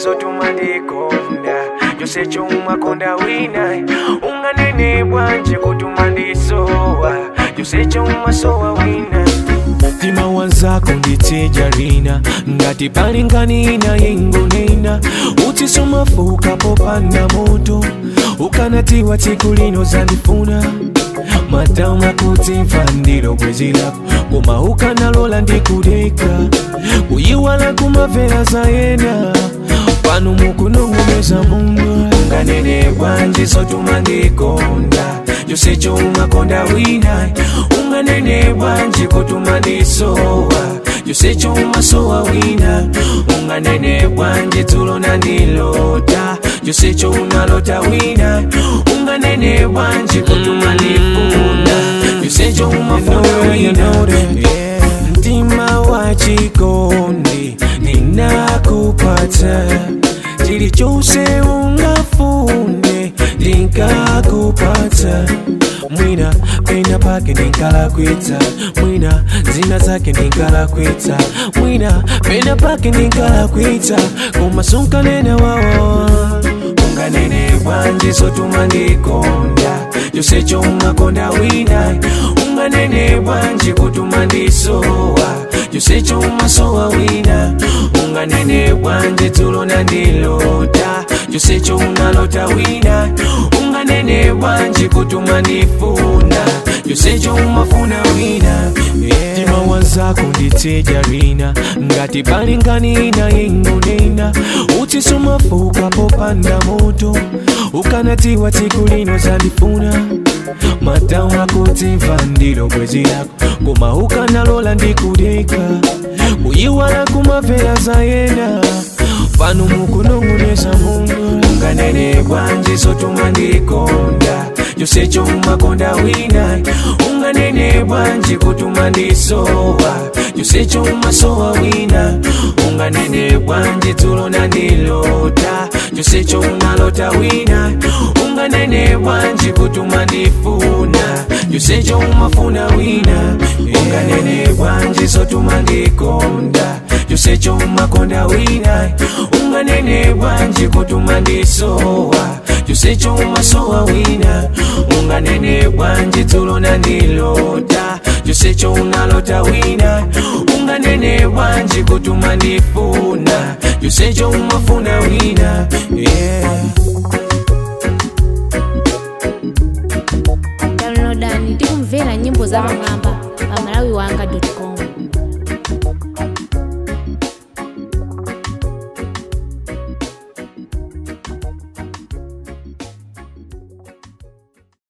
zotuma ndikonda chose choumakonda wina unganene bwanje kutuma ndisowa chose choumasowa wina mtima wanzako nditijarina ngati pali nganina yengonena utisumafuka popanda moto ukanatiwa tsiku lino zandifuna matauma kuti mfandiro bwezi lako koma ukanalola ndikudeka kuyiwala kumavera zayena pano mukunong'oneza munga unganene bwanji zotuma ndikonda chose choumakonda wina unganene bwanji kutuma ndisowa chose choumasowa wina unganene bwanji tulo nandilota chose chounalota wina unganene bwanji kutuma ndifuna chose choumafuna wina mtima wa chikondi ninakupata chilichose ungafune ndingakupata mwina pena pake ndingalakwitsa mwina zina zake ndingalakwitsa mwina pena pake ndingalakwitsa koma sunkanena wawa unganene bwanji zotuma ndikonda chose choumakonda wina unganene bwanji kutuma ndisowa chose choumasowa wina unganene bwanji tulo nandilota chose chounalota wina unganene bwanji kutuma ndifuna chose choumafuna wina mtima wanzako nditijarina ngati pali nganina yengonena utisumafuka popanda moto ukanatiwa tsiku lino zandifuna matauma kuti mfandiro bwezi lako koma ukanalola ndikudeka kuyiwala kumavera zayena pano mukunong'oneza munga unganene bwanji zotuma ndikonda chose choumakonda wina unganene bwanji kutuma ndisowa chose choumasowa wina unganene bwanji tulo nandilota chose chounalota wina unganene bwanji kutuma ndifuna chose choumafuna wina unganene bwanji zotuma ndikonda chose choumakonda wina unganene bwanji kutuma ndisowa chose choumasowa wina unganene bwanji tulo nandilota chose chounalota wina unganene bwanji kutuma ndifuna chose choumafuna wina yeah. downloadani tikumvera nyimbo za pamwamba pa malawiwanga com